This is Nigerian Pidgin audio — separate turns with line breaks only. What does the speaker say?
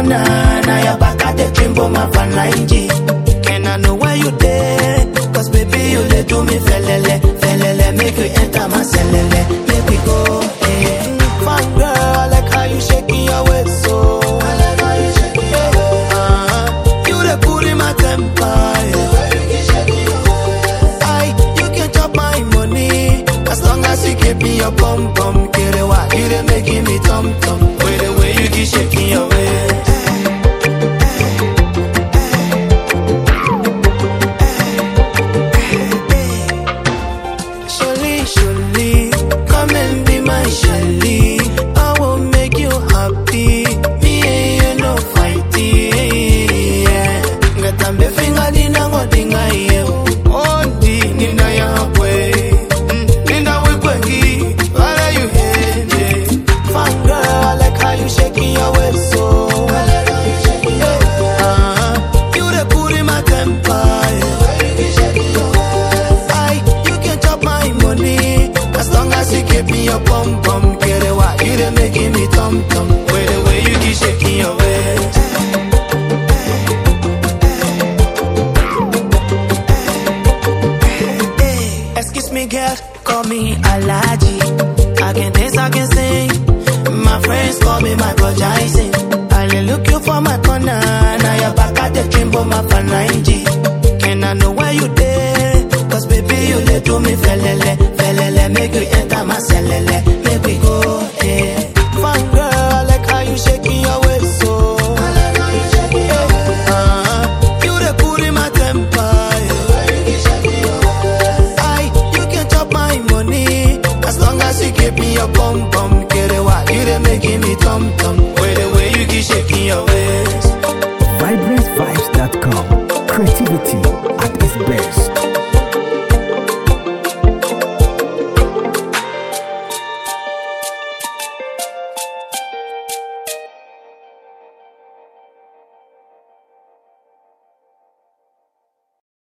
corner. Now your back at the dream, but my fan And I know where you there. Cause baby, you let do me felele, felele. Make you enter my celele. Make we go, eh. Fun girl, I like how you shaking your waist, so. I like how you shaking your waist. Uh-huh. You the put in my temper, yeah. I, you can chop my money as long as you keep me your bum bum. Kerewa, you dey making me tum tum. With the way you keep shaking your waist. Surely, surely, come and be my Shelly. I will make you happy. Me and you no fighting. Yeah. Ngatambe finger dina ngodinga ye. Ondi nina ya kwe. Mm, Nina we kwengi. What are you here? Fun girl, I like how you shaking your waist so. I like how you shaking your waist. Uh-huh. You the put in my temper. Yeah. I, you can chop my money as long as you keep me your bum bum. Get it why you done making me tum tum. With the way you keep shaking your waist. Excuse me, girl, call me Alaji. I can dance, I can sing. My friends call me Michael Jackson. I dey look you for my corner. Now you're back at the dream, but my fan And I know where you there. Cause baby, you let do me felele, felele. Make you enter my celele. Make we go, eh. Fun girl, I like how you shaking your waist, so. I like how you shaking your waist. Uh-huh. You the put in my temper, I, you can chop my money as long as you give me your bum bum. Get it why you done making me tum tum. With the way you keep shaking your waist.
vibrantvibes.com. Creativity at its best.